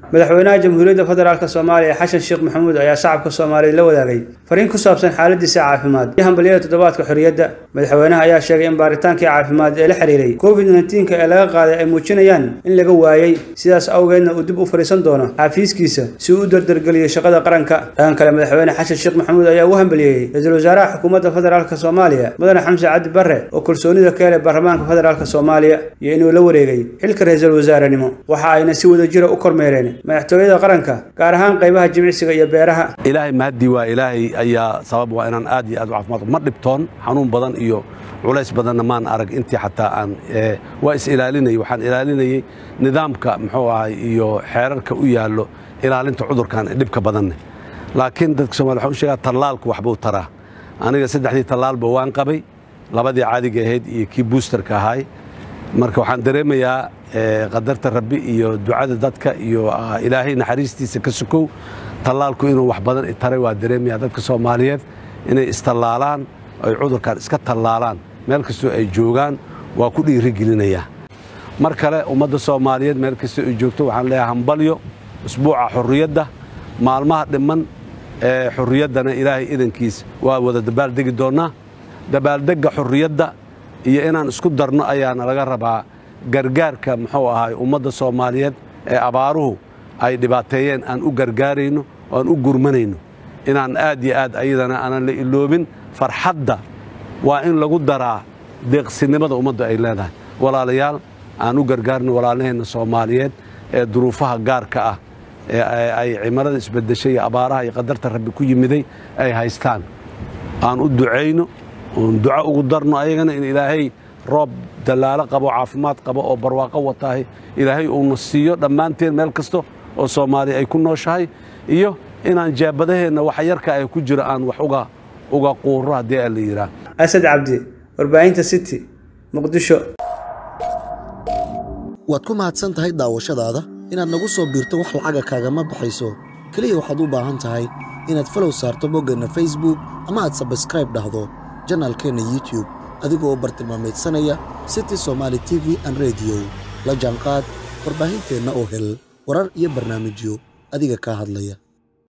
madaxweynaha jamhuuriyadda federaalk soomaaliya xasan sheekh maxamuud ayaa shacabka soomaaliyeed la wadaagay fariin ku saabsan xaaladiisa caafimaad iyo hambalyada toddobaadka xorriyadda madaxweynaha ayaa sheegay in baaritaankii caafimaad ee la xiriiray covid nneteen-ka ee laga qaaday ay muujinayaan in laga waayey sidaas awgeedna uu dib u fadhiisan doono xafiiskiisa si uu u dardargeliyo shaqada qaranka dhan kale madaxweyne xasan sheekh maxamuud ayaa u hambaliyeeyey ra-iisul wasaaraha xukuumadda federaalk soomaaliya mudane xamse cabdi barre oo kalsoonida ka helay baarlamaanka federaalk soomaaliya iyo inuu la wareegay xilka ra-iisul wasaarenimo waxa ayna si wadajira u kormeereen madaxtooyada qaranka gaar ahaan qaybaha jimicsiga iyo beeraha ilaahay mahadii waa ilaahay ayaa sabab waa inaan aad iyo aad u caafimaad ma dhibtoon xanuun badan iyo culays badanna maan arag intii xataa aan waa is ilaalinayay waxaan ilaalinayey nidaamka muxuu ahay iyo xeerarka u yaallo ilaalinta cudurkan ee dhibka badanne laakiin dadka somalia waxaan u sheegaa tallaalku waxbuu taraa aniga saddexdii tallaalba waan qabay labadii caadiga ahayd iyo kii buusterka ahaay marka waxaan dareemayaa qadarta rabbi iyo ducada dadka iyo ilaahay naxariistiisa ka sukow tallaalku inuu wax badan taray waa dareemaya dadka soomaaliyeed inay istallaalaan ay cudurkan iska tallaalaan meel kastoo ay joogaan waa ku dhiirigelinayaa mar kale ummadda soomaaliyeed meel kastoo ay joogto waxaan leeyahay hambalyo usbuuca xurriyadda maalmaha dhimman ee xurriyaddana ilaahay idankiis waa wada dabaaldegi doonnaa dabaaldegga xurriyadda iyo inaan isku darno ayaana laga rabaa gargaarka muxuu ahay ummadda soomaaliyeed ee abaaruhu ay dhibaateeyeen aan u gargaarayno oo aan u gurmanayno inaan aad iyo aad ayadana aanan la iloobin farxadda waa in lagu daraa deeqsinimada ummadda ay leedahay walaalayaal aan u gargaarno walaalaheenna soomaaliyeed ee duruufaha gaarka ah ee ay cimarada isbedeshay iyo abaaraha iyo qadarta rabbi ku yimiday ay haystaan aan u ducayno oon duco ugu darno ayagana in ilaahay roob dallaalo qabo caafimaad qabo oo barwaaqo wataahay ilaahay uuna siiyo dhammaanteen meel kasta oo soomaaliya ay ku nooshahay iyo inaan jaabadaheenna wax yarka ay ku jiro aan wax uga quuro haddii a la yidhaah asad cabdi warbaahinta city muqdisho waad ku mahadsan tahay daawashadaada inaad nagu soo biirto wax lacaga kaagama baxayso keliya waxaad u baahan tahay inaad falow saarto boggeenna facebook ama aad sabskraib dhahdo janaalkeenna youtube adigoo bartilmaamaydsanaya city somaali t v an rediyo la jaanqaad warbaahinteenna oo hel warar iyo barnaamijyo adiga kaa hadlaya